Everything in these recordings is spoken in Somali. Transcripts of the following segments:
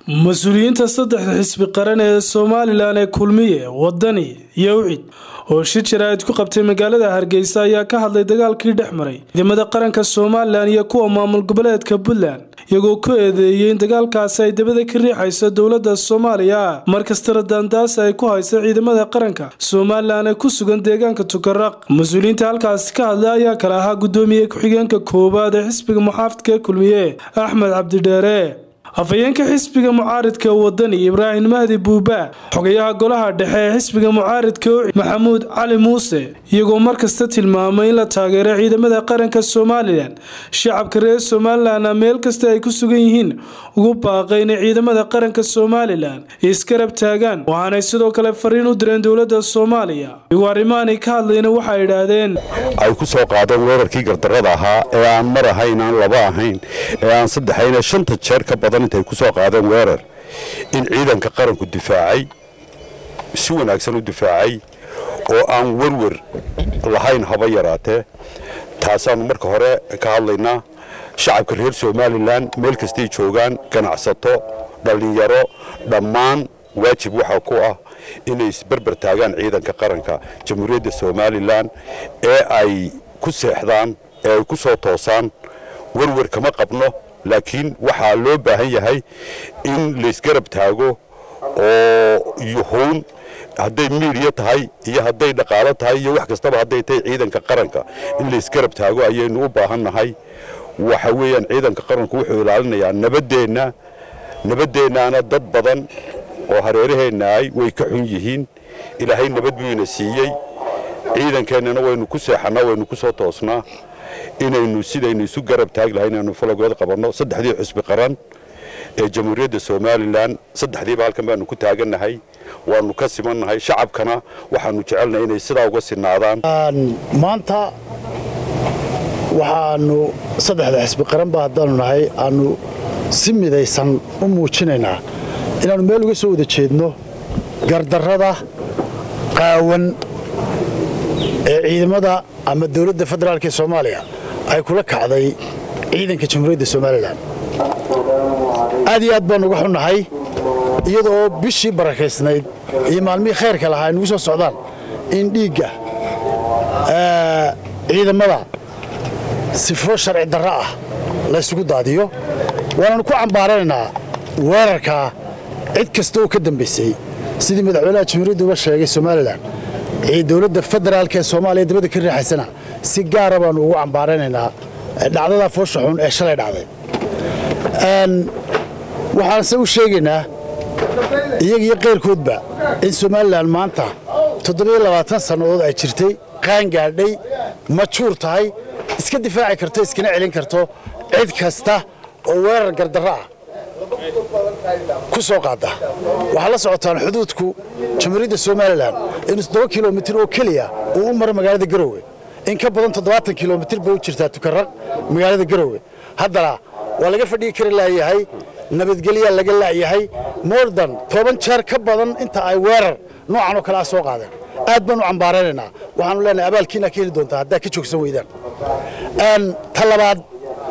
mas-uuliyiinta saddexda xisbi qaran ee somalilan ee kulmiye wadani iyo ucid oo shir jaraa'id ku qabtay magaalada hargeysa ayaa ka hadlay dagaalkii dhex maray ciidamada qaranka somalilan iyo kuwa maamul goboleedka puntland iyagoo ku eedeeyey in dagaalkaasi ay dabada ka riixayso dowladda soomaaliya markastana daandaas ay ku hayso ciidamada qaranka somalilan ee ku sugan deegaanka tukaraq mas-uuliyiinta halkaasi ka hadlay ayaa kale ahaa guddoomiye ku-xigeenka koowaad ee xisbiga muxaafidka ee kulmiye axmed cabdidheere afhayeenka xisbiga mucaaridka wadani ibraahim mahdi buuba xogayaha golaha dhexe ee xisbiga mucaaridka ucid maxamuud cali muuse iyagoo markasta tilmaamay in la taageero ciidamada qaranka somalilan shacabka reer somalilanna meel kasta ay ku sugan yihiin ugu baaqay inay ciidamada qaranka somalilan iskarab taagaan waxaanay sidoo kale fariin u direen dowladda soomaaliya iyagoo arrimahanay ka hadlayna waxay idhaahdeen ay ku soo qaadeen weerarkii gardarrada ahaa ee aan mar ahayn aan laba ahayn ee aan saddexayn shanta jeer ka badan intay ku soo qaadeen weerar in ciidanka qaranku difaacay si wanaagsan u difaacay oo aan werwer lahayn haba yaraatee taasaannu marka hore ka hadlaynaa shacabka reer somalilan meel kastay joogaan ganacsato dhallinyaro dhammaan waajib waxaa ku ah inay isberber taagaan ciidanka qaranka jamhuuriyadda somalilan ee ay ku seexdaan ee ay ku soo toosaan werwer kama qabno laakiin waxaa loo baahan yahay in laysgarab taago oo yuhuun hadday miidiya tahay iyo hadday dhaqaalo tahay iyo wax kastaba hadday tahay ciidanka qaranka in laysgarab taago ayaynu u baahannahay waxa weeyaan ciidanka qaranku wuxuu ilaalinayaa nabaddeenna nabaddeennaana dad badan oo hareeraheenna ay way ka xun yihiin ilaahay nabad buu ina siiyey ciidankeennana waynu ku seexannaa waynu ku soo toosnaa inaynu sidaynu isu garab taagi lahay inaynu falagood qabanno saddexdii xusbi qaran ee jamhuuriyadda somalilan saddexdiiba halkan baanu ku taagannahay waanu ka simannahay shacabkana waxaanu jecelnahay inay sidaa uga sinaadaan maanta waxaanu saddexda xisbi qaranba haddaanu nahay aanu si midaysan u muujinaynaa inaannu meel uga soo wada jeedno gardarrada qaawan ee ciidamada ama dowladda federaalk ee soomaaliya ay kula kacday ciidanka jamhuuriyadda somalilan aad iyo aad baan uga xunnahay iyada oo bishii barakaysnayd iyo maalmihii khayrka lahaa ay nugu soo socdaan in dhiigga ciidamada sifo sharci darro ah laysugu daadiyo waananu ku cambaaranaynaa weerarkaa cid kasta oo ka dambaysay sidii madaxweynaha jamhuuriyadda uga sheegay somalilan dowladda federaalk ee soomaaliya dabadda ka riixaysana si gaara baannu ugu cambaaranaynaa dhacdadaa foosha xun ee shalay dhacday waxaanse u sheegaynaa iyagiyo qayrkoodba in somalilan maanta sannadood ay jirtay qaangaadhay majuur tahay iska difaaci karto iskana celin karto cid kasta oo weerar gardarro ah ku soo qaada waxaa la socotaan xuduudku jamhuuriyadda somalilan inuu toddoba kilomitir oo keliya uu u maro magaalada garowe in ka badan toddobaatan kilomitir bay u jirtaa tukaraq magaalada garowe haddana waa laga fadhigi kari laayahay nabadgelyaa laga la'yahay mordan toban jeer ka badan inta ay weerar noocan oo kale ah soo qaadeen aad baan u cambaaranaynaa waxaanu leenahay abaalkiina ka heli doontaa haddaad ka joogsan weydaan ta labaad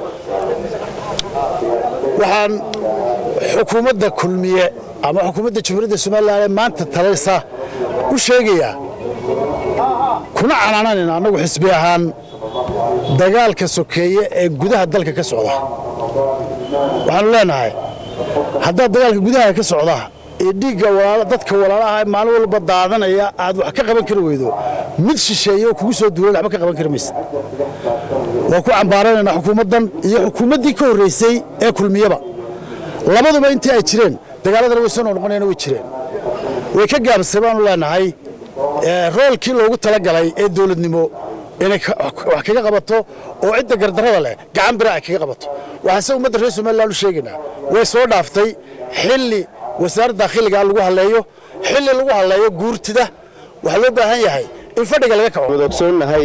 waxaan xukuumadda kulmiye ama xukuumadda jamhuuriyadda somalilan ee maanta talaysa u sheegayaa kuna canaananayna annagu xisbi ahaan dagaalka sokeeye ee gudaha dalka ka socda waxaanu leenahay haddaad dagaalka gudaha ka socda ee dhiigga dadka walaalaha maalin walba daadanaya aad wax ka qaban kari weydo mid shisheeye oo kugu soo duulan waxba ka qaban kari maysid waa ku cambaaranaynaa xukuumaddan iyo xukuumaddii ka horraysay ee kulmiyaba labaduba intii ay jireen dagaaladana way soo noqnoqonayana way jireen way ka gaabsay baanu leenahay roolkii loogu talagalay ee dowladnimo inay wax kaga qabato oo cidda gardarrada leh gacan bira ay kaga qabato waxaase ummadda reer somalilan u sheegaynaa way soo dhaaftay xilli wasaaradda dakhiliga lagu halleeyo xilli lagu halleeyo guurtida waxaa loo baahan yahay in fadhiga laga kaco ogsoonnahay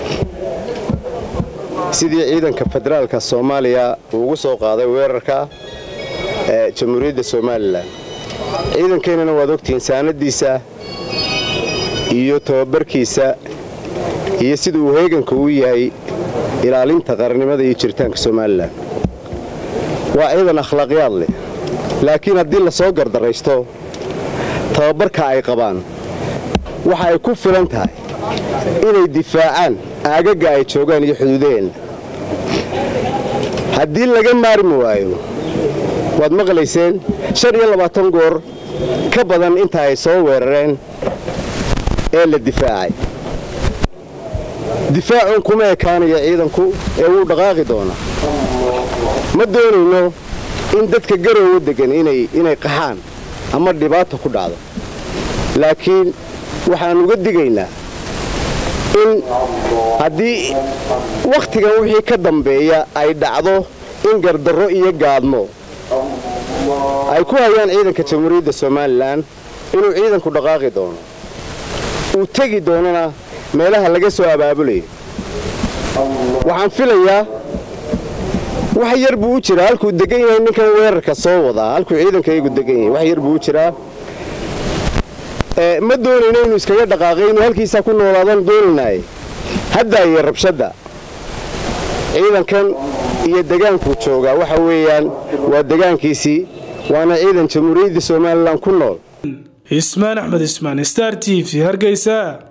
sidii ciidanka federaalka soomaaliya uu ugu soo qaaday weerarka ee jamhuuriyadda somalilan ciidankeennana waad ogtihiin saanadiisa iyo tababarkiisa iyo sida uu heeganka u yahay ilaalinta qarannimada iyo jiritaanka somalilan waa ciidan akhlaaqyaad leh laakiin haddii la soo gardaraysto tababarka ay qabaan waxa ay ku filan tahay inay difaacaan aagagga ay joogaan iyo xuduudaheenna haddii laga maarmi waayo waad maqlayseen shan iyo labaatan goor ka badan inta ay soo weerareen ee la difaacay difaacun kuma ekaanaya ciidanku ee wuu dhaqaaqi doonaa ma doonayno in dadka garowga deggan inay qaxaan ama dhibaata ku dhacdo laakiin waxaan uga digaynaa in haddii wakhtigan wixii ka dambeeya ay dhacdo in gardarro iyo gaadmo ay ku hayaan ciidanka jamhuuriyadda somalilan inuu ciidanku dhaqaaqi doono uu tegi doonana meelaha laga soo abaabulayo waxaan filayaa wax yar buu u jiraa halkuu degan yahay ninkan weerarka soo wadaa halkuu ciidankaygu degan yahay wax yar buu u jiraa ma doonayno inuu iskaga dhaqaaqay inuu halkiisaa ku noolaadaan doonaynaaye haddaaye rabshadda ciidankan iyo degaankuu joogaa waxa weeyaan waa degaankiisii waana ciidan jamhuuriyadda somalilan ku nool ismaan axmed ismaan star t v hargeysa